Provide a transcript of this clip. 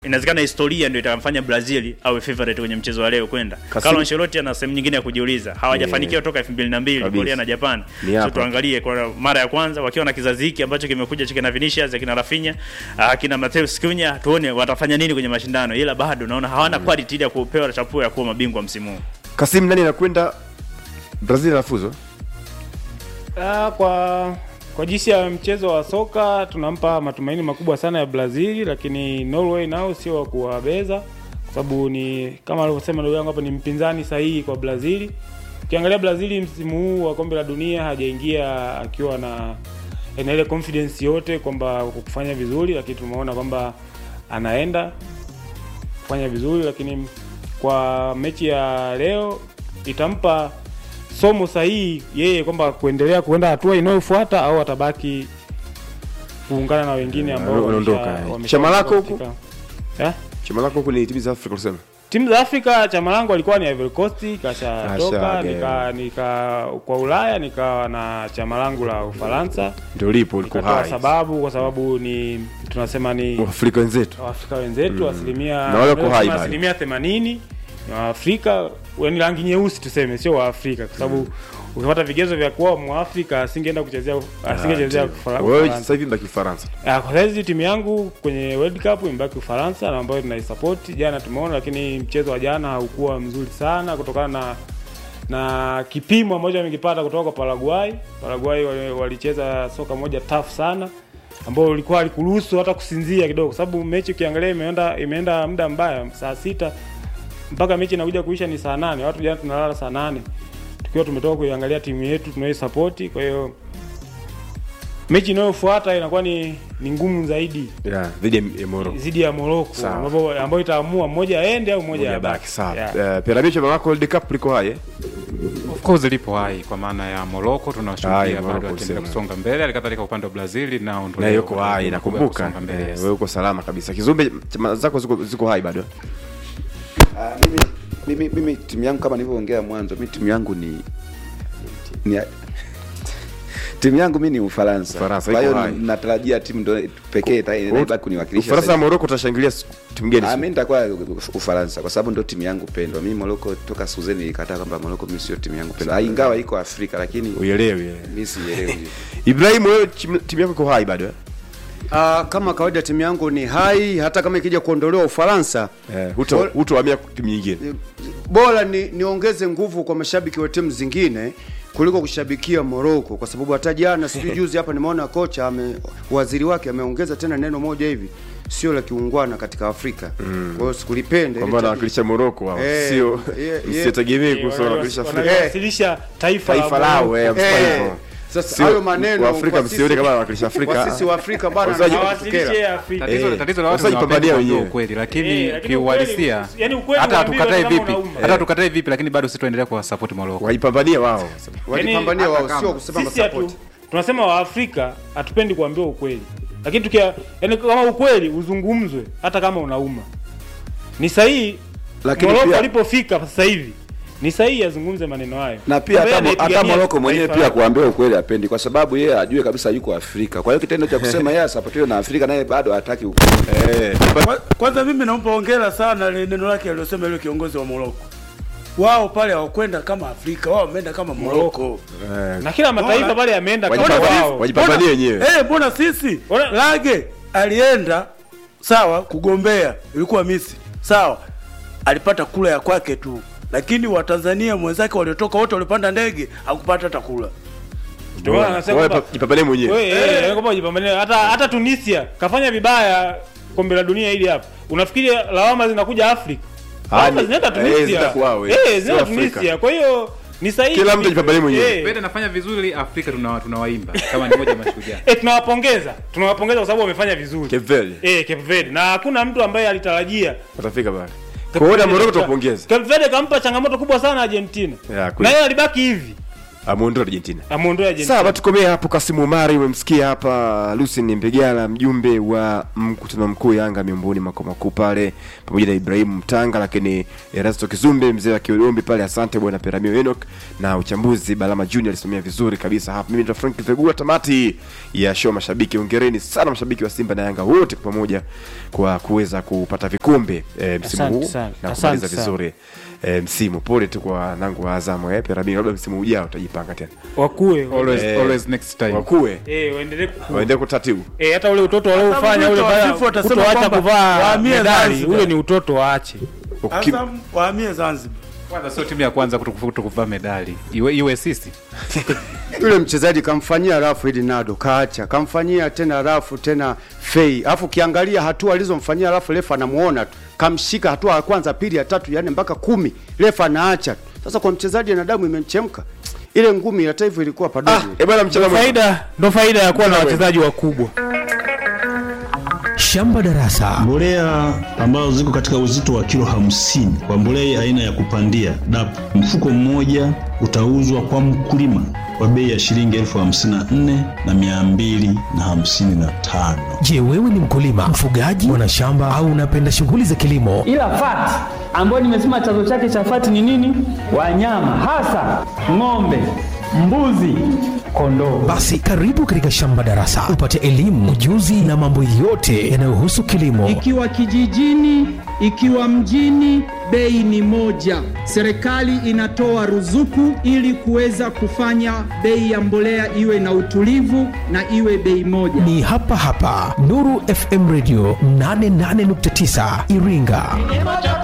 inawezekana historia ndio itamfanya Brazil awe favorite kwenye mchezo wa leo kwenda. Kasim- Carlo Ancelotti ana sehemu nyingine ya kujiuliza. Hawajafanikiwa Yeah. toka 2002 Kabisa. Korea na Japan. Ni So hapa. tuangalie kwa mara ya kwanza wakiwa na kizazi hiki ambacho kimekuja cha kina Vinicius, kina Rafinha, ah, kina Matheus Cunha, tuone watafanya nini kwenye mashindano. Ila bado naona hawana quality ile ya kupewa chapuo ya kuwa mabingwa msimu huu. Kasim, nani anakwenda Brazil anafuzu? Ah, kwa kwa jinsi ya mchezo wa soka tunampa matumaini makubwa sana ya Brazil, lakini Norway nao sio wa kuwabeza, kwa sababu ni kama alivyosema ndugu yangu hapa, ni mpinzani sahihi kwa Brazil. Ukiangalia Brazil msimu huu wa kombe la dunia hajaingia akiwa na na ile confidence yote kwamba kufanya vizuri, lakini tumeona kwamba anaenda kufanya vizuri, lakini kwa mechi ya leo itampa somo sahihi yeye kwamba kuendelea kuenda hatua inayofuata au atabaki kuungana na wengine ambao Wana- wanaondoka, wamesha- eh. wamesha- Chama lako katika- huku? Eh? Chama lako huku ni timu za Afrika unasema? timu za Afrika chama langu alikuwa ni Ivory Coast, kashatoka Kashaga, nika, nika kwa Ulaya nikawa na chama langu la Ufaransa, Ndio lipo liko nikatoa hai. sababu kwa sababu ni tunasema ni Afrika wenzetu. Waafrika wenzetu asilimia Na wale wako tunasema hai bado. asilimia themanini ni Waafrika wenye rangi nyeusi tuseme, sio Waafrika kwa sababu ukipata vigezo vya kuwa Mwafrika asingeenda kuchezea asingechezea Ufara- Wewe Ufaransa. sasa hivi mbaki Ufaransa. Ah, Kwa saizi timu yangu kwenye World Cup imebaki Ufaransa na ambayo tunaisupport. Jana tumeona, lakini mchezo wa jana haukuwa mzuri sana kutokana na na kipimo ambacho wamekipata kutoka kwa Paraguay. Paraguay wali- walicheza soka moja tough sana ambao ulikuwa alikuruhusu hata kusinzia kidogo, kwa sababu mechi ukiangalia imeenda imeenda muda mbaya, saa sita mpaka mechi inakuja kuisha ni saa nane. Watu jana tunalala saa nane tukiwa tumetoka kuiangalia timu yetu tunaoisupport. Kwa hiyo mechi inayofuata inakuwa ni, ni ngumu zaidi Yeah, dhidi ya- ya Morocco. dhidi ya Morocco Sawa. ambapo ambayo itaamua mmoja aende au mmoja Moja abaki. baki sawa. Yeah. Eh, Piramidi chama lako World Cup liko hai eh? Of course lipo hai kwa maana ya Morocco Hai, tunashuhudia Morocco bado akiendelea usema. kusonga mbele, halikadhalika upande wa Brazil nao ndio Na leo yuko wana hai nguvu kubwa ya nakumbuka. kusonga mbele, Eh, yes. Wewe uko salama kabisa. Kizumbe chama zako ziko ziko hai bado. Ah, mimi, mimi, mimi timu yangu kama nilivyoongea mwanzo, mi timu yangu ni, ni timu yangu mi ni Ufaransa. Ufaransa, Kwa iko hiyo hai. natarajia timu ndo pekee ita- inabaki kuniwakilisha. Ufaransa na sasa. Morocco utashangilia s- timu gani? Ah, siku? mimi nitakuwa Ufaransa kwa sababu ndo timu yangu pendwa. Mimi Morocco toka Suzeni nilikataa kwamba Morocco mimi sio timu yangu pendwa. Ah, Ingawa iko Afrika lakini Uelewi. eh. mimi sielewi. Ibrahim wewe timu timu yako iko hai bado eh? Ah, kama kawaida timu yangu ni hai, hata kama ikija kuondolewa Ufaransa Eh, huto Bora- hutohamia timu nyingine. bora ni niongeze nguvu kwa mashabiki wa timu zingine kuliko kushabikia Morocco, kwa sababu hata jana sijui juzi hapa nimeona kocha ame, waziri wake ameongeza tena neno moja hivi sio la kiungwana katika Afrika. Kwa hiyo sikulipende Kwamba ile anawakilisha Morocco wao. Eh, Sio yeah, yeah. msitegemee Eh, kuhusu wanawakilisha wana- Afrika. wanawasilisha taifa Taifa lao eh, Morocco. msifanye Eh, hivyo. sasa Sio- hayo maneno Waafrika kwa msione sisi- kama wanawakilisha Afrika. kwa sisi wa Afrika bana Wazaji- Hawasilishi Afrika. Tatizo, Eh, tatizo la watu wasaji ni pambania wapenzi kuambia wenyewe. ukweli, lakini Eh, lakini kiuhalisia ukweli- yani ukweli hata unaambiwa tukatae kama vipi, unauma. hata tukatae vipi, lakini bado sisi tuendelea kuwasupport Morocco. Waipambania wao. walipambania hata wao, kama- sio kusema Sisi hatu, support. tunasema Waafrika hatupendi kuambiwa ukweli, lakini tukia yani kama ukweli uzungumzwe hata kama unauma, ni sahihi. Lakini Morocco pia- alipofika sasa hivi ni sahihi azungumze maneno hayo, na pia Kwamba hata, yeye hata anaipigania Morocco mwenyewe taifa pia lake. kuambia ukweli apendi, kwa sababu yeye ajue kabisa yuko Afrika. Kwa hiyo kitendo cha kusema yeye asapotiwe na Afrika naye bado hataki ukweli. Eh, Kwa- Kwanza mimi nampa hongera sana ile neno lake alilosema yule kiongozi wa Morocco. Wao pale hawakwenda kama Afrika, wao wameenda kama Morocco. eh, na kila mataifa Mbona- pale yameenda kama Wajipa- wao. wajipambanie wenyewe. Eh, mbona sisi Mbona- Lage alienda sawa kugombea, ilikuwa Misri. Sawa. Alipata kula ya kwake tu. Lakini Watanzania mwenzake waliotoka wote walipanda ndege hakupata hata kula. Ndio maana anasema Wewe kwamba- pa- jipambanie mwenyewe. Wewe, eh, kwamba wajipambanie. hata hata Tunisia kafanya vibaya kombe la dunia hili hapa. Unafikiri lawama zinakuja Afrika? Lawama ni- zinaenda eh, Tunisia. zitakuwa we, Eh, sio zinaenda Afrika. Tunisia. Kwa hiyo ni sahihi. Kila mtu ajipambanie mwenyewe. Eh, Pete anafanya vizuri, Afrika tuna- tunawaimba kama ni moja ya mashujaa. eh, tunawapongeza. Tunawapongeza kwa sababu wamefanya vizuri. Cape Verde Eh, Cape Verde. Na hakuna mtu ambaye alitarajia. watafika pale. Cape Kwa hiyo na Verde Morocco kampa- tupongeze. Cape Verde kampa changamoto kubwa sana Argentina. Ya, kweli. Na yeye alibaki hivi. amuondoa Argentina. amuondoe Argentina. Sawa, tukomee hapo. Kasimu Umari umemsikia hapa, Lucien Mbegala, mjumbe wa mkutano mkuu Yanga miongoni makao makuu pale, pamoja na Ibrahim Mtanga, lakini Erasto Kizumbe, mzee wa Kiolombi pale. Asante bwana Peramio Enoch, na uchambuzi Balama Junior alisimamia vizuri kabisa hapa. Mimi ndo Frank Vegula, tamati ya show. Mashabiki, ongereni sana mashabiki wa Simba na Yanga wote kwa pamoja kwa kuweza kupata vikombe e, msimu Asante huu sana. na Asante kumaliza sana. vizuri e, msimu. Pole tu kwa nangu wa Azamu eh, Peramio, labda msimu ujao utajipanga tena, wakue always, Eh, always next time wakue eh, waendelee kukua. waende kutatibu Eh, hata ule utoto waliofanya ule Hata baya FIFA watasema kutoacha kwamba kuvaa wahamie medali Zanzibar. ule ni utoto waache. Uki- Azam wahamie Zanzibar. kwanza sio timu ya kwanza kutoku- kutokuvaa medali iwe, iwe sisi yule mchezaji kamfanyia rafu ili nado kaacha kamfanyia tena rafu tena fei alafu ukiangalia hatua alizomfanyia rafu refa anamuona tu kamshika hatua ya kwanza pili ya tatu yani mpaka kumi refa anaacha tu sasa kwa mchezaji na damu imemchemka ile ngumi hata hivyo ilikuwa padogo Ah, eh bwana mchana mwema. Faida ndo faida ya kuwa na Mchana wachezaji wakubwa. Shamba Darasa. Mbolea ambazo ziko katika uzito wa kilo hamsini kwa mbolea aina ya kupandia DAP, mfuko mmoja utauzwa kwa mkulima kwa bei ya shilingi elfu hamsini na nne na mia mbili na hamsini na tano. Je, wewe ni mkulima, mfugaji, mwanashamba au unapenda shughuli za kilimo? ila fati ambayo nimesema chanzo chake cha fati ni nini? Wanyama hasa ng'ombe, mbuzi, kondoo. Basi karibu katika Shamba Darasa upate elimu, ujuzi na mambo yote yanayohusu kilimo. Ikiwa kijijini, ikiwa mjini, bei ni moja. Serikali inatoa ruzuku ili kuweza kufanya bei ya mbolea iwe na utulivu na iwe bei moja. Ni hapa hapa Nuru FM Radio 88.9 Iringa.